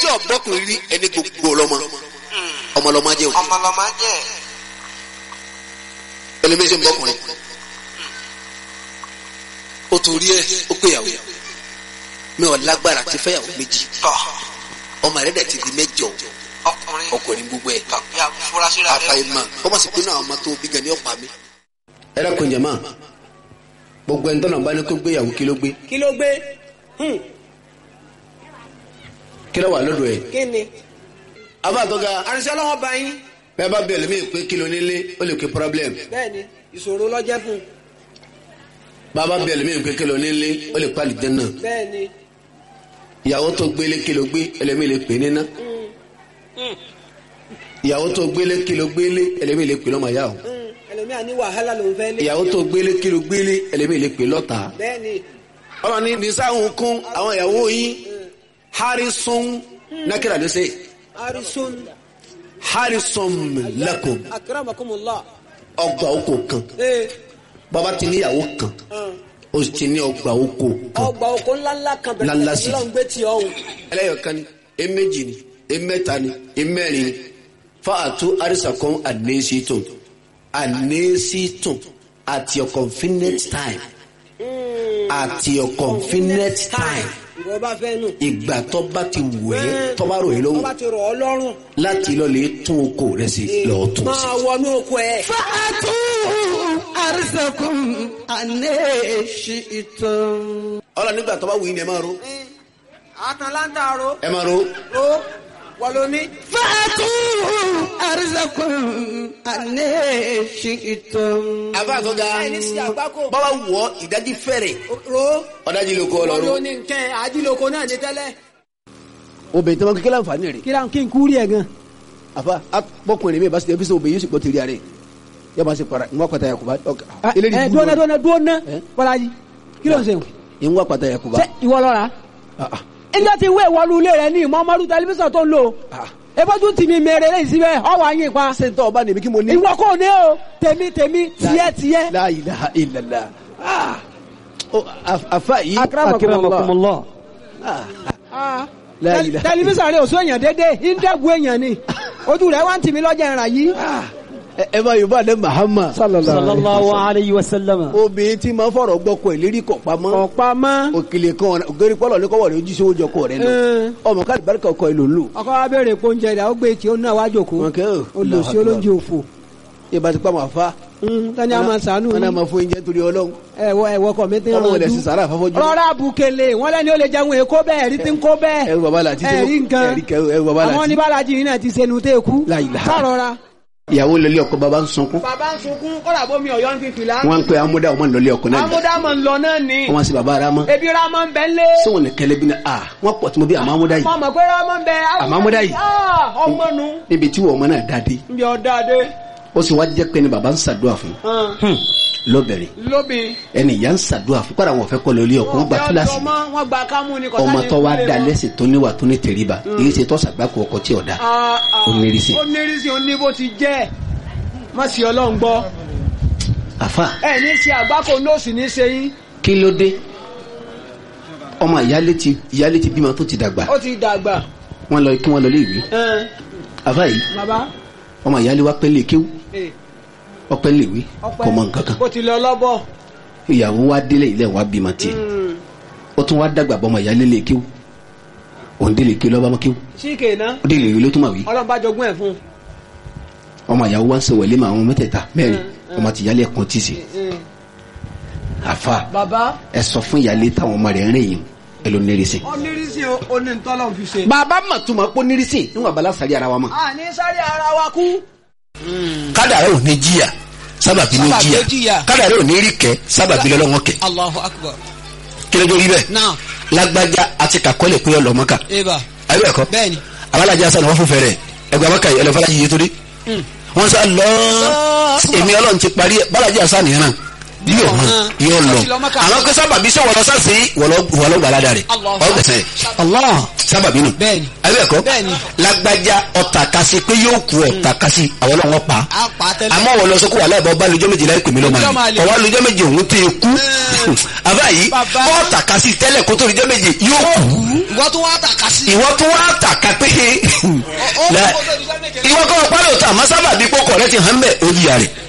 ọ̀gbọ́kùnrin rí ẹni gbogbo ọlọ́mọ ọmọlọ́mọ jẹ́ òkè ọmọlọmọ jẹ ẹlẹ́mẹ́sẹ̀ ń bọ́kùnrin ó torí ẹ ó péyàwó mi ò lágbára ti fẹ́yàwó méjì tọ ọmọ rẹ̀ dẹ̀ ti di mẹ́jọ ọkùnrin ọkùnrin gbogbo ẹ̀ tọ ya furasí rẹ àfàìmọ̀ kọ́ máa sì pinnu àwọn ọmọ tó bí gan ni ọ̀pá mi. ẹ dákun jẹ̀mọ́ gbogbo ẹni tọ́nà bá ní kó gbéyàwó kí ló gbé kí ló gbé Hmm, kí ló wà lọ́dọ̀ ẹ̀. kí ni. àbá tó ga àrùnsẹ́ ọlọ́wọ́ bá yín bẹ́ẹ̀ bá bẹ̀rẹ̀ mí pé kí ló nílé ó lè ké problem bẹ́ẹ̀ ni ìṣòro lọ́jẹ́ fún un bàbá bẹ̀rẹ̀ mí pé kí ló nílé ó lè pàlì jẹ́ náà bẹ́ẹ̀ ni ìyàwó tó gbélé kí ló gbé ẹlẹ́mí lè pè níná ìyàwó tó gbélé kí ló gbélé ẹlẹ́mí lè pè lọ́mọ yá o Hmm, ẹlòmíà ní wàhálà lòún fẹ́ lé ìyàwó tó gbélé kí ló gbélé ẹlẹ́mí lè pè lọ́ta. bẹ́ẹ̀ ni ọmọ ní nisáhùn kún àwọn ìyàwó yín harrison nákìlá ló ṣe arisun harrison lakum akramakumullah ọgbà oko kan ee bàbá ti níyàwó kan hàn, ó sì ti ní ọgbà oko kan ọgbà oko ńláńlá kan Ńláńlá bẹ̀rẹ̀ sí. lọ́n gbé tí ọ̀hún ẹlẹ́yọ̀kan ni eméjì ni emẹ́ta ni emẹ́rin ni fáàtú àrísàkọ́n ànésítùn ànésítùn at your convenient time at your convenient time ìwọ bá fẹ́ nù. ìgbà tó bá ti wù ẹ́ tó bá rò ẹ́ tó lọ́wọ́ bá ti rọ̀ ọ́ lọ́rùn láti lọ lè tún oko rẹ̀ sí lọ́ọ́ tún sí. máa wọnú oko ẹ̀. fàtú àrísàkùn àná èsì ìtàn. ọlọ nígbà tó bá wù yín ni ẹ máa ro àtàlántà ro ẹ máa ro ro wọ́n ló ní. fàtú àrísàkùn àná èsì ìtàn. àbá tó ga ẹni sí àgbákò. bàbá wọ ìdájí fẹrẹ ro ọdájí ló kọ wọ́n ló ọlọrun. ní nkẹ́ àdìlóko náà ní tẹ́lẹ̀. obìnrin tó máa kékeré àǹfààní rẹ̀ kí kí n kúrì ẹ̀ gan. àfa bọkùnrin mi bá ṣe ẹbíṣẹ obìnrin yóò sì gbọ́ tẹ̀lé rẹ̀ yóò máa ṣe para ń wá pata yakuba ẹ dúnà dúnà dúnà Eh? bọ́lájì kí ló ń sèwọ̀n. ń wá pata yakuba. ṣé ìwọ lọ́ra. ẹjọ́ ti wé ìwọ́lu ilé rẹ ní ìmọ̀ọ́mọ́dún tẹlifíṣàn tó ń lò. ebójú tì mí mèrè lẹ́yìn síbẹ̀ ọwọ́ àyìn pa. ṣé n tọ́ ọba nìmi kí mo ní. ìwọ kò ní o tèmi tèmi tiẹ̀ tiẹ̀. la ilaha illallah Ah. Ó, af- afa yìí. akramakumullah. Ah. Ah. La Tẹl- ilaha- tẹlifíṣàn rẹ ò sún èèyàn dédé ìdẹ́gun èèyàn ni ojú rẹ wá ń tì mí lọ́jà ìrà yìí. ẹ ẹ bá yorùbá dé mahama. sallallahu alayhi wa sallam. obìnrin tí máa fọ̀rọ̀ gbọ́ kọ ìlérí kọ̀ pamọ́. ọ̀pá mọ́. òkèlè kan ògèrè pọ́lọ̀ ní kọ́wọ́ rẹ̀ ojú sí oúnjẹ ọkọ rẹ̀ lọ. Eh. ọmọ káàdì bárìkà ọkọ ìlò lò. ọkọ wa béèrè pé oúnjẹ rẹ ó gbé tí ó náà wá jòkó wọn kẹ́ ò. olùsí olóúnjẹ òfò. ìbá ti pa màá fa. tani a máa sànú wọn náà máa fún oúnjẹ torí ọlọ́run. ẹwọ ẹwọ kọ mi ti Ọlọ́run ràn lẹ̀ sí sàrà àfọ́fọ́jú. rọra bukele wọn lẹni ó lè jẹun èkó bẹ́ẹ̀ ẹrí ti ń kó bẹ́ẹ̀ ẹrù bàbá làtí tí ẹrí nǹkan ẹrí kẹ- ẹrù bàbá àwọn làtí. oníbàlájì yìí náà ti sẹnu tẹ kú La ilaha. sàrọra. ìyàwó lọlé ọkọ bàbá ń sunkún. bàbá ń sunkún kọ́dà bómi ọ̀yọ́ ń fi fìlà. wọn ń pe amúdá ọmọ lọlé ọkọ náà. amúdámọ̀ ń lọ náà ni wọn sì bàbá ara mọ. ebi ramọ ń bẹ ń lé. sọwọn ní kẹlẹ bí ní a wọn pọ̀ tí mo bí àmọ́ amúdá yìí. mọ mọ pé ramọ ń bẹ. Àmọ́ amúdá yìí. Ah, ọmọ nu níbi tí wọn ọmọ náà dáadé. ń bí ọ̀dà dé. ó sì wá jẹ́ pé ní bàbá ń ṣàdúrà fún. lọ́bẹ̀rẹ̀ lóbi. ẹni ìyá ń ṣàdúrà fún kọ́ra wọn fẹ́ kọ́ lọlé ọkọ wọn gba kíláàsì. wọn gba kámú ni ọmọ tó wá da lẹ́sìn tó níwà tó ní tẹríba èyí ṣe tó ṣàgbákò ọkọ tí ọ̀dà. Ó nírìsì. ó nírìsì ó ní bó ti jẹ́ má sì ọlọ́run gbọ́ àfa ẹ ní ṣe àgbákò nóòsì ní ṣe yín kí ló dé ọmọ ìyálé ti ìyálé ti bímọ tó ti dàgbà ó ti dàgbà wọn lọ kí wọn lọ lé ìwé ẹn, àfa yìí bàbá ọmọ ìyálé wa pẹ́ lè kéwú ẹ, ọpẹ́ lè wí ọpẹ́ kò mọ nǹkan kan bó ti lọ lọ́bọ̀ ìyàwó wa délé ilé wa bímọ tiẹ̀ ó tún wá dàgbà bọ́ ọmọ ìyálé lè kéwú òun délé kéwú lọ́ba mọ́ kéwú síkè náà ó délé ìwé ló tún mà wí ọlọ́run bá jogún ẹ̀ fún ọmọ ìyàwó wa ń ṣe wẹ̀lé mọ́ àwọn mẹ́tẹ̀ẹ̀ta mẹ́rin Mm, ọmọ ti ìyálé ẹ̀kan tì sí un. àfa bàbá ẹ sọ fún ìyálé táwọn ọmọ rẹ̀ ń rìn yìí ẹ ló nírìsì. ó nírìsì ó ní ntọ́lọ́run fi ṣe. bàbá mà tún máa pọ́ nírìsì níwọ̀n abala sáré ara wa mọ̀. a ní sáré ara wa kú. kádàrá ò ní jìyà sábàbí ní Sábàbí ó jìyà jìyà. kádàrá ò ní rí kẹ sábàbí lọ́lọ́wọ́ kẹ Allahu akbar. kí ló dé rí bẹ́ẹ̀ Now, lágbájá àti kàkọ́lẹ̀ pé ọlọ́mọ kà Eva. ayé ẹ̀kọ́ Bẹ́ẹ̀ni. abalajà sani wọ́n fún fẹ́rẹ̀ ẹgbẹ́ abaka yìí ẹlẹ́fọ́lá yìí torí wọ́n sá lọ èmi ọlọ́run ti parí ẹ̀ balajà sani yẹn náà yóò hàn yóò lọ Ó ti lọ Mákà. àwọn kó sábàbí sọ wọlọ sáà sí wọlọ gbàládà rẹ Allahu ọgbẹsẹ Allah. sábàbí nù Bẹ́ẹ̀ni. ayé ẹ̀kọ́ Bẹ́ẹ̀ni. lágbájá ọ̀tà kasi pé yóò kú ọ̀tà kasi àwọn ọlọ́wọ́ pa A pa tẹ́lẹ̀. àmọ́ wọ́n lọ sọ kó wà láìpẹ́ ọba lójọ́ méje láì pèmí lọ́mọ Lọ́jọ́ máa rẹ̀ lè. ọwọ́ lójọ́ méje òun tẹ kú àbá yìí Bàbá. ọ̀tà kasi tẹ́lẹ̀ kó tó lójọ́ méje yóò kú Ìwọ tó wá tàka sí. ìwọ tó wá tàka pé La- ìwọ kọ́ ọ pálọ̀ tà má sábà bí kókò rẹ ti hàn bẹ́ẹ̀ ó yíya rẹ̀